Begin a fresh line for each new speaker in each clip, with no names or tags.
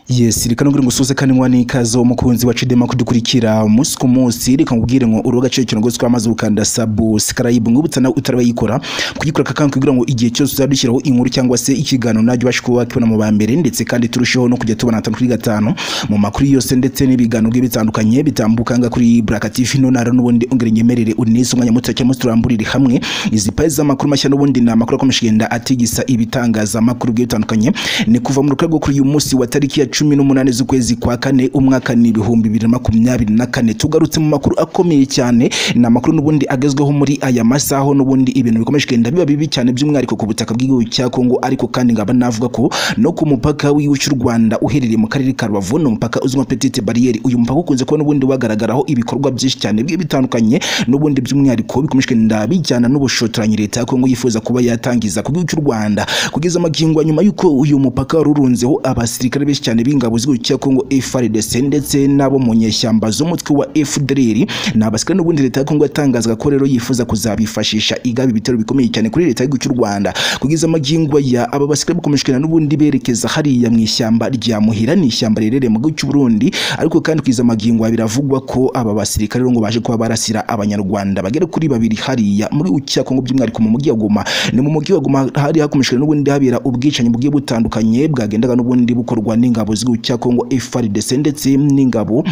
Yes reka nubwire ngo usuze kandi mwana ikaze umukunzi wacu Dema kudukurikira umunsi ku munsi reka nkubwire ngo urubuga cyo cyo ngozwe amaze ukanda subscribe ngubutsa nawe utarabayikora kuyikora kakanka kugira ngo igihe cyose uzadushyiraho inkuru cyangwa se ikiganiro najye ubashe kuba wakibona mu bambere ndetse kandi turusheho no kujya tubona atanu kuri gatanu mu makuru yose ndetse n'ibiganiro bigiye bitandukanye bitambuka nga kuri Black TV no nara n'ubundi ongera nyemerere unisunganya mutse cyangwa se turamburire hamwe izi pages z'amakuru mashya n'ubundi ni amakuru akomeje kugenda atigisa ibitangazamakuru bigiye bitandukanye ni kuva mu rukago kuri uyu munsi wa tariki ya cumi n'umunani z'ukwezi kwa kane umwaka ni ibihumbi bibiri na makumyabiri na kane tugarutse mu makuru akomeye cyane ni amakuru n'ubundi agezweho muri aya masaha n'ubundi ibintu bikomeje kugenda biba bibi cyane by'umwihariko ku butaka bw'igihugu cya Kongo ariko kandi ngaba navuga ko no ku mupaka w'igihugu cy'u Rwanda uherereye mu karere ka Rubavu ni umupaka uzwi nka Petite Barriere uyu mupaka ukunze kuba n'ubundi wagaragaraho ibikorwa byinshi cyane bigiye bitandukanye n'ubundi by'umwihariko bikomeje kugenda bijyana n'ubushotoranyi leta ya Kongo yifuza kuba yatangiza ku gihugu cy'u Rwanda kugeza amagingo nyuma y'uko uyu mupaka warurunzeho abasirikare benshi cyane b'ingabo z'igihugu cya Kongo FARDC ndetse n'abo mu nyeshyamba z'umutwe wa FDLR ni abasirikare n'ubundi leta ya Kongo yatangazaga ko rero yifuza kuzabifashisha igaba ibitero bikomeye cyane kuri leta y'igihugu cy'u Rwanda kugeza amagingo ya aba basirikare bakomeje kugenda n'ubundi berekeza hariya mu ishyamba rya Muhira ni ishyamba riherereye mu gihugu cy'u Burundi ariko kandi kugeza amagingo ya biravugwa ko aba basirikare rero ngo baje kuba barasira abanyarwanda bagera kuri babiri hariya muri gihugu cya Kongo by'umwihariko mu mujyi wa Goma ni mu mujyi wa Goma hari hakomeje n'ubundi habera ubwicanyi bugiye butandukanye bwagendaga n'ubundi bukorwa n'ingabo z'igihugu cya Kongo FARDC ndetse n'ingabo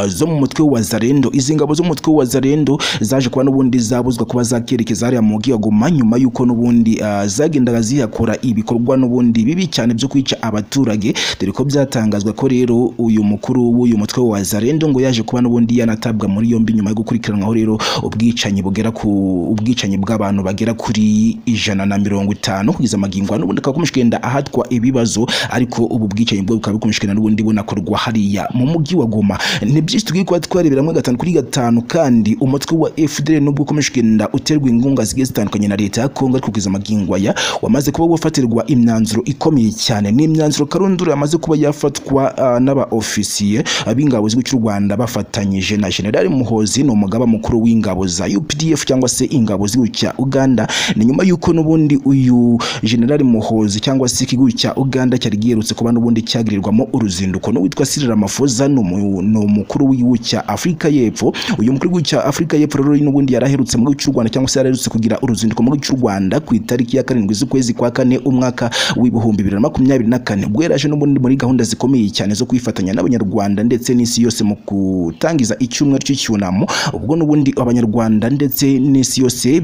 zo mu mutwe wa Zarendo izi ngabo zo mu mutwe wa Zarendo zaje kuba n'ubundi zabuzwa kuba zakerekeza hariya mu mujyi wa Goma nyuma y'uko n'ubundi zagendaga ziyakora ibikorwa n'ubundi bibi cyane byo kwica abaturage dore ko byatangazwa ko rero uyu mukuru w'uyu mutwe wa Zarendo ngo yaje kuba n'ubundi yanatabwa muri yombi nyuma yo gukurikiranwaho rero ubwicanyi bugera ku ubwicanyi bw'abantu bagera kuri ijana na mirongo itanu kugeza amagingo n'ubundi akakomeje kugenda ahatwa ibibazo ariko ubu bwicanyi bwo bukaba bukomeje kugenda n'ubundi bunakorwa hariya mu mujyi wa Goma ni byinshi tugiye kuba twarebera muri gatanu kuri gatanu kandi umutwe wa FDL nubwo ukomeje kugenda uterwa ingunga zigiye zitandukanye na leta ya Kongo ariko kugeza amagingo aya wamaze kuba wafatirwa imyanzuro ikomeye cyane ni imyanzuro karundura yamaze kuba yafatwa uh, n'aba ofisiye ab'ingabo z'igihugu cy'u Rwanda bafatanyije na General Muhozi ni umugaba mukuru w'ingabo za UPDF cyangwa se ingabo z'igihugu cya Uganda ni nyuma y'uko n'ubundi uyu General Muhozi cyangwa se ikigo cya Uganda cyari giherutse kuba n'ubundi cyagirirwamo uruzinduko n'uwitwa Cyril Ramaphosa ni umukuru w'igihugu cya Afurika y'Epfo uyu mukuru w'igihugu cya Afurika y'Epfo rero n'ubundi yaraherutse mu gihugu cy'u Rwanda cyangwa se yaraherutse kugira uruzinduko mu gihugu cy'u Rwanda ku itariki ya karindwi z'ukwezi kwa kane umwaka w'ibihumbi bibiri na makumyabiri na kane ubwo yaraje n'ubundi muri gahunda zikomeye cyane zo kwifatanya n'abanyarwanda ndetse n'isi yose mu gutangiza icyumweru cy'icyunamo ubwo n'ubundi abanyarwanda ndetse n'isi yose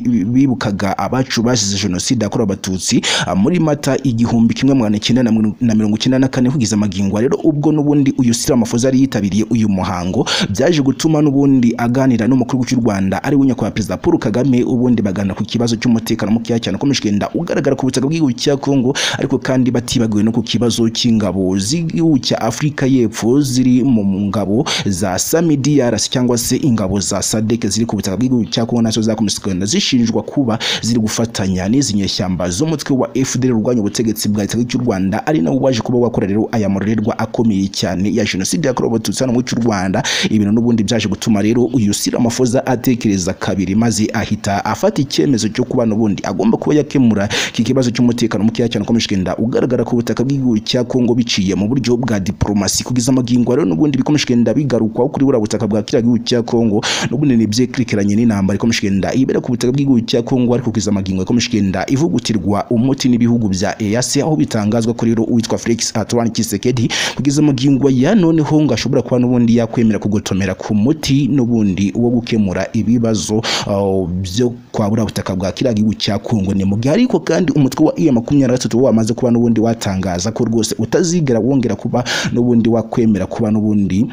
bibukaga abacu bazize jenoside yakorewe abatutsi muri mata igihumbi kimwe magana cyenda na mirongo icyenda na kane kugeza amagingo rero ubwo n'ubundi uyu Cyril Ramaphosa yari yitabiriye yitabiriye uyu muhango byaje gutuma n'ubundi aganira n'umukuru w'igihugu cy'u Rwanda ari we nyakubahwa perezida Paul Kagame ubundi baganira ku kibazo cy'umutekano mukeya cyane ukomeje kugenda ugaragara ku butaka bw'igihugu cya Kongo ariko kandi batibagiwe no ku kibazo cy'ingabo z'igihugu cya Afurika y'Epfo ziri mu ngabo za SAMIDRC cyangwa se ingabo za SADC ziri ku butaka bw'igihugu cya Kongo nazo zakomeje kugenda zishinjwa kuba ziri gufatanya n'izi nyeshyamba z'umutwe wa FDL urwanya ubutegetsi bwa leta cy'u Rwanda ari nabo waje kuba wakora rero aya marorerwa akomeye cyane ya jenoside yakorewe abatutsi hano mu cy'u Rwanda ibintu n'ubundi byaje gutuma rero uyu Cyril Ramaphosa atekereza kabiri maze ahita afata icyemezo cyo kuba n'ubundi agomba kuba yakemura iki kibazo cy'umutekano mukeya cyane ukomeje kugenda ugaragara ku butaka bw'igihugu cya Kongo biciye mu buryo bwa diplomasi kugeza amagingo rero n'ubundi bikomeje kugenda bigarukwaho kuri buriya butaka bwa kiriya gihugu cya Kongo n'ubundi ni ibyerekeranye n'intambara ikomeje kugenda ibera ku butaka bw'igihugu cya Kongo ariko kugeza amagingo ikomeje kugenda ivugutirwa umuti n'ibihugu bya EAC aho bitangazwa ko rero uwitwa Felix Antoine Tshisekedi kugeza amagingo ya noneho ngo ashobora ashobora kuba n'ubundi yakwemera kugotomera ku muti n'ubundi wo gukemura ibibazo byo kwabura butaka bwa kiriya gihugu cya Kongo ni mu gihe ariko kandi umutwe wa iya makumyabiri na gatatu wamaze kuba n'ubundi watangaza ko rwose utazigera wongera kuba n'ubundi wakwemera kuba n'ubundi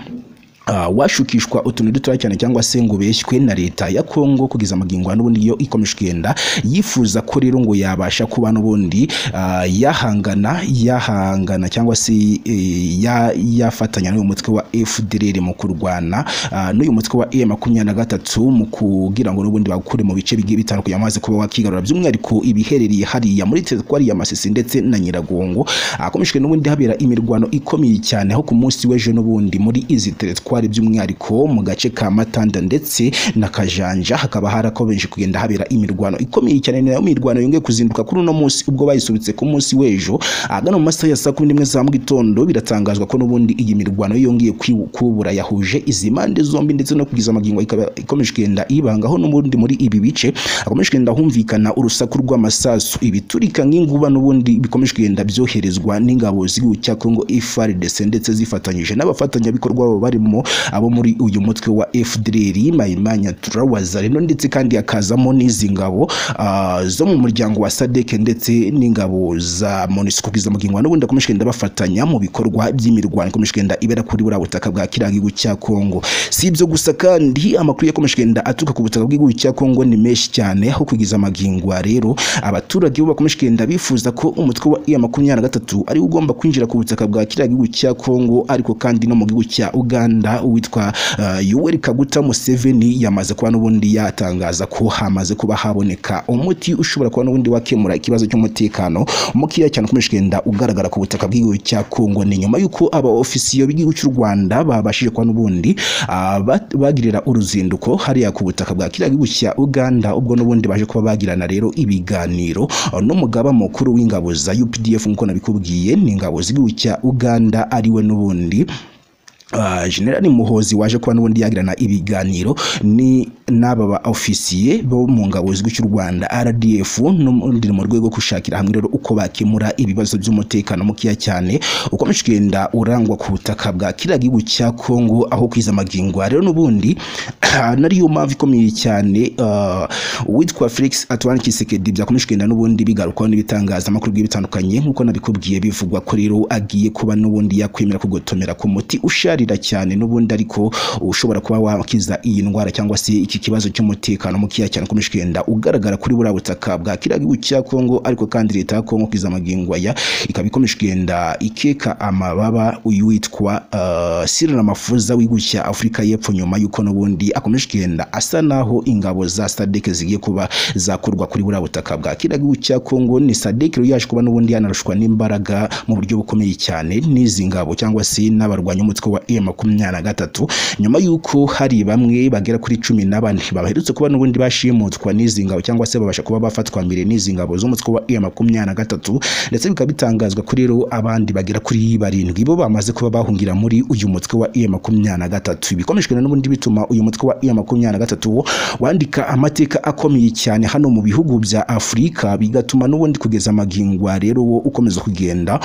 Uh, washukishwa utuntu dutoya cyane cyangwa se ngo beshywe na leta ya Kongo kugeza amagingo n'ubundi yo ikomeje kugenda yifuza ko rero ngo yabasha kuba n'ubundi uh, yahangana yahangana cyangwa se eh, ya, yafatanya n'uyu mutwe wa FDLR mu kurwana uh, n'uyu mutwe wa M23 mu kugira ngo n'ubundi bakure mu bice bigiye bitandukanye amaze kuba wakigarura by'umwihariko ibiherereye hariya muri teritwari ya Masisi ndetse na Nyiragongo akomejwe n'ubundi habera imirwano ikomeye cyane aho ku munsi w'ejo n'ubundi muri izi teritwari Bukware by'umwihariko mu gace ka Matanda ndetse na Kajanja hakaba harakomeje kugenda habera imirwano ikomeye cyane nayo mirwano yongeye kuzinduka kuri uno munsi ubwo bayisubitse ku munsi w'ejo ahagana mu masaha ya saa kumi n'imwe za mu gitondo biratangazwa ko n'ubundi iyi mirwano yongeye kwi- kubura yahuje izi impande zombi ndetse no kugeza amagingo ikaba ikomeje kugenda ibangaho n'ubundi muri ibi bice hakomeje kugenda humvikana urusaku rw'amasasu ibiturika nk'inkuba n'ubundi bikomeje kugenda byoherezwa n'ingabo z'igihugu cya Congo FARDC ndetse zifatanyije n'abafatanyabikorwa babo barimo abo muri uyu mutwe wa FDLR Mayimanya Turawazareno ndetse kandi hakazamo n'izi ngabo ah, zo mu muryango wa SADC ndetse n'ingabo za MONUSCO kugeza amagingo n'ubundi akomeje kugenda bafatanya mu bikorwa by'imirwano ikomeje kugenda ibera kuri buriya butaka bwa kiriya gihugu cya Congo si ibyo gusa kandi amakuru yakomeje kugenda aturuka ku butaka bw'igihugu cya Congo ni menshi cyane aho kugeza amagingo rero abaturage bo bakomeje kugenda bifuza ko umutwe wa iya makumyabiri na gatatu ari wo ugomba kwinjira ku butaka bwa kiriya gihugu cya Congo ariko kandi no mu gihugu cya Uganda uwitwa uh, Yoweri Kaguta Museveni yamaze kuba n'ubundi yatangaza ko hamaze kuba haboneka umuti ushobora kuba n'ubundi wakemura ikibazo cy'umutekano mukeya cyane ukomeje kugenda ugaragara ku butaka bw'igihugu cya Congo ni nyuma y'uko abaofisiyo b'igihugu cy'u Rwanda babashije kuba n'ubundi ah, ba- bagirira uruzinduko hariya ku butaka bwa kiriya gihugu cya Uganda ubwo n'ubundi baje kuba bagirana rero ibiganiro ah, n'umugaba mukuru w'ingabo za UPDF nk'uko nabikubwiye ni ingabo z'igihugu cya Uganda ariwe n'ubundi Uh, General Muhozi waje kuba n'ubundi yagirana ibiganiro ni n'aba ba ofisiye bo mu ngabo z'igihugu cy'u Rwanda RDF n'ubundi mu rwego rwo gushakira hamwe rero uko bakemura ibibazo by'umutekano mukeya cyane ukomeje kugenda urangwa ku butaka bwa kiriya gihugu cya Congo aho kwiza amagingo rero n'ubundi nariyo mpamvu ikomeye cyane uh, uwitwa Felix Antoine Tshisekedi byakomeje kugenda n'ubundi bigarukwaho n'ibitangazamakuru bigiye bitandukanye nk'uko nabikubwiye bivugwa ko rero agiye kuba n'ubundi yakwemera kugotomera ku muti usharira cyane n'ubundi ariko ushobora kuba wakiza iyi ndwara cyangwa se iki kibazo cy'umutekano mukeya cyane ukomeje kugenda ugaragara kuri buriya butaka bwa kiriya gihugu cya Congo ariko kandi leta ya Congo kwiza amagingo aya ikaba ikomeje kugenda ikeka amababa uyu witwa uh, Cyril Ramaphosa w'igihugu cya Afurika y'Epfo nyuma y'uko n'ubundi akomeje kugenda asa naho ingabo za SADC zigiye kuba zakurwa kuri buriya butaka bwa kiriya gihugu cya Congo ni SADC rero yaje kuba n'ubundi yanarushwa n'imbaraga mu buryo bukomeye cyane n'izi ngabo cyangwa se n'abarwanya umutwe wa M23 nyuma y'uko hari bamwe bagera kuri cumi na bane baherutse kuba n'ubundi bashimutwa n'izi ngabo cyangwa se babasha kuba bafatwa mbere n'izi ngabo z'umutwe wa M23 ndetse bikaba bitangazwa kuri rero abandi bagera kuri barindwi bo bamaze kuba bahungira muri uyu mutwe wa M23 ibikomejwe n'ubundi bituma uyu mutwe wa M23 wo wandika amateka akomeye cyane hano mu bihugu bya Afurika bigatuma n'ubundi kugeza amagingwa rero wo ukomeza kugenda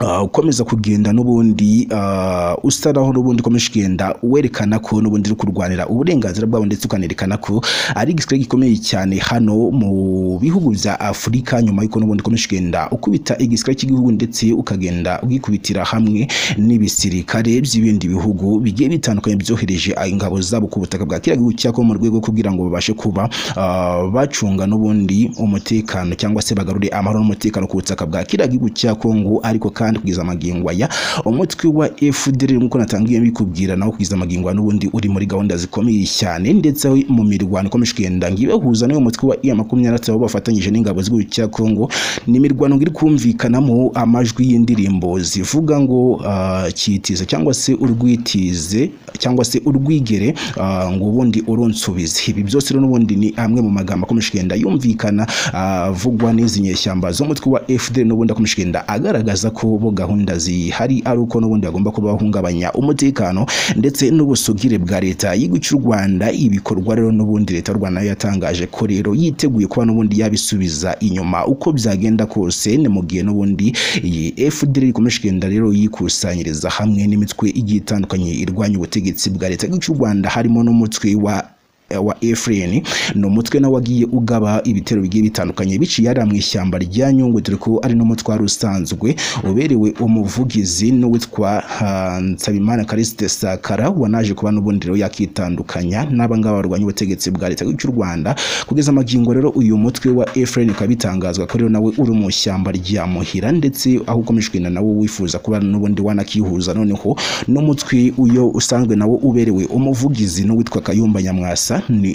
Uh, ukomeza kugenda n'ubundi uh, usa naho n'ubundi ukomeje kugenda werekana ko n'ubundi uri kurwanira uburenganzira bwabo ndetse ukanerekana ko ari igisirikare gikomeye cyane hano mu bihugu bya Afurika nyuma y'uko n'ubundi ukomeje kugenda ukubita igisirikare cy'igihugu ndetse ukagenda ugikubitira hamwe n'ibisirikare by'ibindi bihugu bigiye bitandukanye byohereje ingabo zabo ku butaka bwa kiriya gihugu cyako mu rwego rwo kugira ngo babashe kuba uh, bacunga n'ubundi umutekano cyangwa se bagarure amahoro n'umutekano ku butaka bwa kiriya gihugu cya Kongo ariko kandi kugeza amagingo aya umutwe wa FDL nk'uko natangiye bikubwira nawo kugeza amagingo aya n'ubundi uri muri gahunda zikomeye cyane ndetse mu mirwano ikomeje kugenda ngibahuza n'uyu mutwe wa iya makumyabiri na gatatu bafatanyije n'ingabo z'igihugu cya Kongo ni imirwano ngo iri kumvikanamo amajwi y'indirimbo zivuga ngo ah, cyitize cyangwa se urwitize cyangwa se urwigere ah, ngo ubundi urunsubize ibi byose rero n'ubundi ni amwe mu magambo akomeje kugenda yumvikana ah, avugwa n'izi nyeshyamba z'umutwe wa FDL n'ubundi akomeje kugenda agaragaza ko bo gahunda zihari ari uko n'ubundi bagomba kuba bahungabanya umutekano ndetse n'ubusugire bwa leta y'igihugu cy'u Rwanda ibikorwa rero n'ubundi leta y'u Rwanda nayo yatangaje ko rero yiteguye kuba n'ubundi yabisubiza inyuma uko byagenda kose ni mu gihe n'ubundi iyi FDL ikomeje kugenda rero yikusanyiriza hamwe n'imitwe igiye itandukanye irwanya ubutegetsi bwa leta y'igihugu cy'u Rwanda harimo n'umutwe wa wa Efren ni umutwe nawe wagiye ugaba ibitero bigiye bitandukanye biciye hariya mu ishyamba rya Nyungwe dore ko ari n'umutwaro usanzwe uberewe umuvugizi n'uwitwa ah, Nsabimana Kariste Sakara wanaje kuba n'ubundi rero yakitandukanya n'abangaba barwanya ubutegetsi bwa leta y'u Rwanda kugeza amagingo rero uyu mutwe wa Efren ukaba bitangazwa ko rero nawe uri mu ishyamba rya Muhira ndetse aho ukomeje kugenda nawe wifuza kuba n'ubundi wanakihuza noneho n'umutwe uyo usanzwe nawo uberewe umuvugizi n'uwitwa Kayumba Nyamwasa rwanda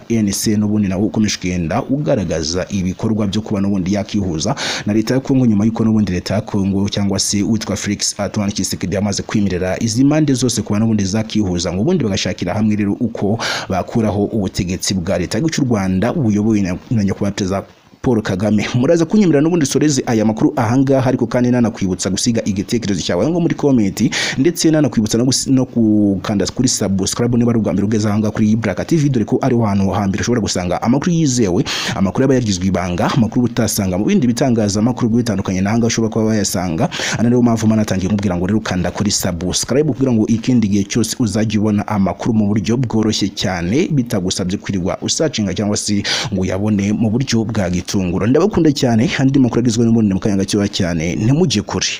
ni rnc n'ubundi nawo ukomeje kugenda ugaragaza ibikorwa byo kuba n'ubundi yakihuza na leta ya kongo nyuma y'uko n'ubundi leta ya kongo cyangwa se witwa felix antoine tshisekedi yamaze kwimirira izi mpande zose kuba n'ubundi zakihuza ngo ubundi bagashakira hamwe rero uko bakuraho ubutegetsi bwa leta y'igihugu cy'u rwanda buyobowe na na nyakubahwa perezida paul kagame muraza kunyemerera n'ubundi soreze aya makuru ahangaha ariko kandi nanakwibutsa gusiga igitekerezo cyawe aho ngo muri komenti ndetse nanakwibutsa no gusi- no gukanda kuri subscribe niba ari ubwa mbere ugeze ahangaha kuri Ibraka TV dore ko ariho hantu hambere ushobora gusanga amakuru yizewe amakuru aba yarigizwe ibanga amakuru utasanga mu bindi bitangazamakuru bigiye bitandukanye nahangaha ushobora kuba wayasanga ana niyo mpamvu manatangiye kumubwira ngo rero kanda kuri subscribe kugira ngo ikindi gihe cyose uzajye ubona amakuru mu buryo bworoshye cyane bitagusabye kwirirwa usacinga cyangwa se ngo uyabone mu buryo bwa gitunguro ndabakunda cyane andi makuru agizwe n'ubundi mu kanya gatoya cyane ntimujye kure